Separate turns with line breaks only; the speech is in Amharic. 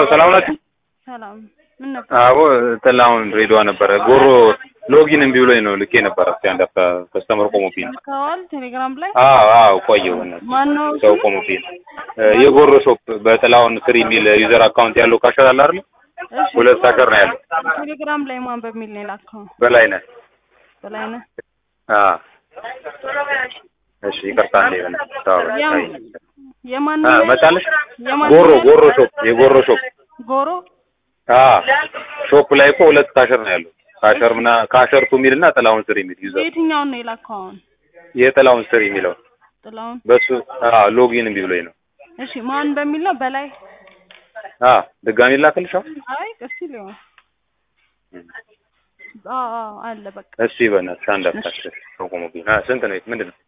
ሰላም ናችሁ?
ሰላም ምን ነበር?
አዎ ጥላሁን ድሬዳዋ ነበረ። ጎሮ ሎጊን እምቢ ብሎኝ ነው ልኬ ነበረ። እስኪ አንድ አፍታ ከስተመር ቆሞብኝ ነው።
ልከዋል ቴሌግራም ላይ
አዎ አዎ ቆየሁ። በእናትህ
ማነው
ሰው
ስሙ?
ቆሞብኝ ነው። የጎሮ ሾፕ በጥላሁን ስር የሚል ዩዘር አካውንት ያለው ካሸር አለ አይደል?
እሺ
ሁለት ካሸር ነው ያለው።
ቴሌግራም ላይ ማን በሚል ነው የላከው?
በላይነህ
በላይነህ
አዎ እሺ ይቅርታ እንዴ በእናትህ ታው
ያም የማን
አ
ነው?
መጣልሽ
የማን
ጎሮ
ነው?
ጎሮ ሾፕ የጎሮ ሾፕ
ጎሮ
አ ሾፕ ላይ እኮ ሁለት ካሸር ነው ያለው። ካሸር ምና ካሸር ቱ የሚልና ጥላሁን ስር የሚል ዩዘር
የትኛውን ነው የላከው አሁን?
የጥላሁን ስር የሚለው
ጥላውን
በሱ አ ሎጊን እምቢ ብሎኝ ነው።
እሺ ማን በሚል ነው? በላይ
አ ድጋሚ ላክልሽ አሁን?
አይ እስኪ ሊሆን አዎ አዎ አለ በቃ
እሺ በእናትሽ አንድ አፍታሽ ሰው ቆሞብኝ። አ ስንት ነው? ምንድን ነው?